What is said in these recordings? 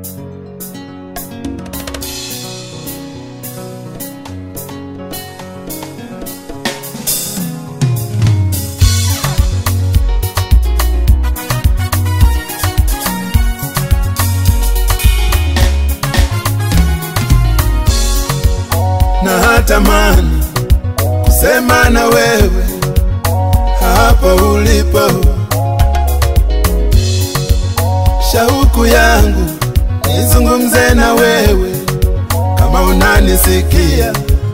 na hatamani kusema na wewe hapa ulipo. Shauku yangu nizungumze na wewe kama unanisikia.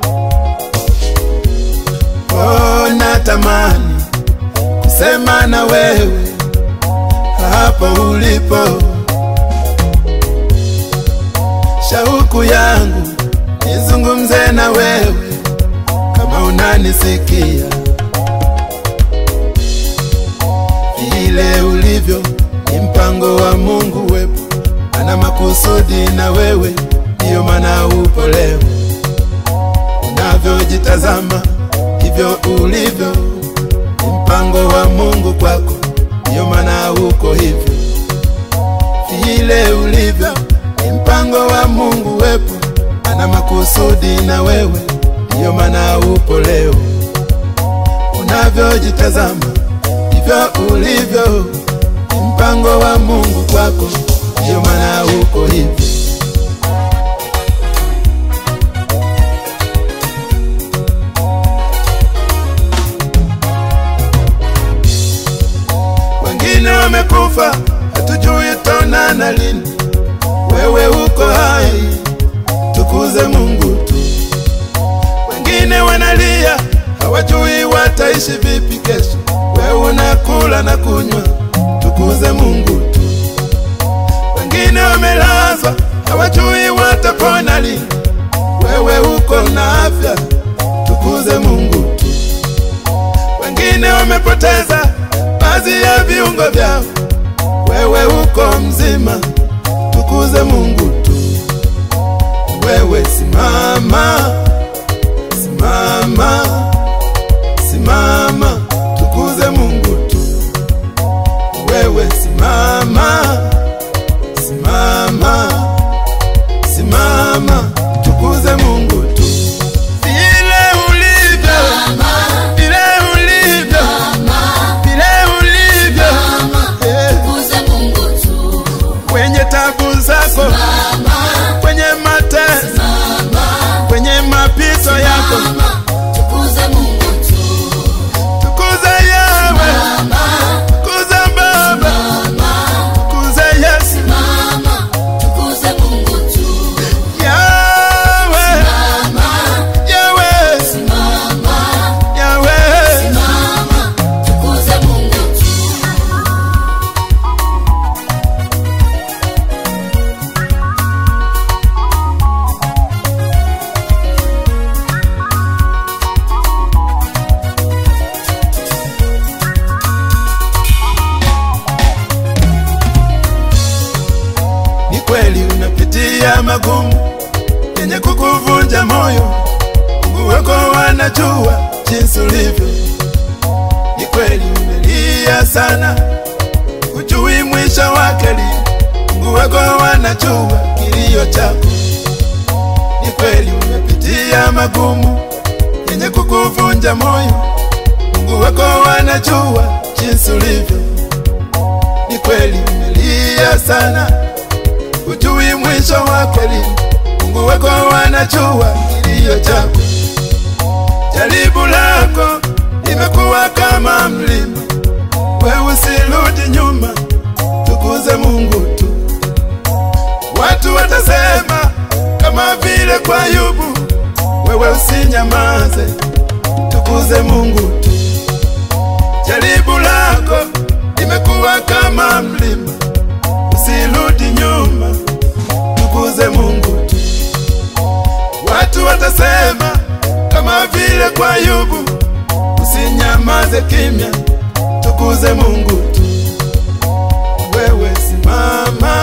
Oh, natamani kusema na wewe hapa ulipo. Shauku yangu nizungumze na wewe kama unanisikia. Vile ulivyo ni mpango wa Mungu wepo, ana makusudi na wewe, ndiyo maana upo leo. Unavyojitazama hivyo ulivyo, ni mpango wa Mungu kwako, ndiyo maana uko hivyo. Vile ulivyo ni mpango wa Mungu wepo, ana makusudi na wewe, ndiyo maana upo leo. Unavyojitazama hivyo ulivyo, ni mpango wa Mungu kwako, ndiyo maana uko hivyo. Wengine wamekufa, hatujui tutaonana lini. Wewe uko hai, tukuze Mungu tu. Wengine wanalia, hawajui wataishi vipi kesho. Wewe unakula na kunywa, tukuze Mungu tu. Wengine wamelazwa, hawajui watapona lini. Wewe uko na afya, tukuze Mungu tu. Wengine wamepoteza baadhi ya viungo vyao, wewe uko mzima, tukuze Mungu tu. Wewe simama, simama, simama, tukuze Mungu tu. Wewe simama, simama, simama, tukuze Mungu tu. Vile ulivyo, vile ulivyo, vile ulivyo, eh, kwenye tabu zako, kwenye mateso, kwenye mapito yako, tukuze Yawe, tukuze Baba, tukuze Yesu, Yawe, Yawe, Yawe. Ni kweli unapitia magumu yenye kukuvunja moyo, Mungu wako wanajua jinsi ulivyo. Ni kweli umelia sana, hujui mwisho wake lini, Mungu wako wanajua kilio chako. Ni kweli umepitia magumu yenye kukuvunja moyo, Mungu wako wanajua jinsi ulivyo. Ni kweli umelia sana hujui mwisho wake lini. Mungu wako wanajua kilio chako. Jaribu lako limekuwa kama mlima, wewe usirudi nyuma, tukuze Mungu tu. Watu watasema kama vile kwa Ayubu, wewe usinyamaze, tukuze Mungu tu. Jaribu lako limekuwa kama mlima, usirudi nyuma, tukuze Mungu tu. Watu watasema kama vile kwa Ayubu, usinyamaze kimya, tukuze Mungu tu. Wewe simama,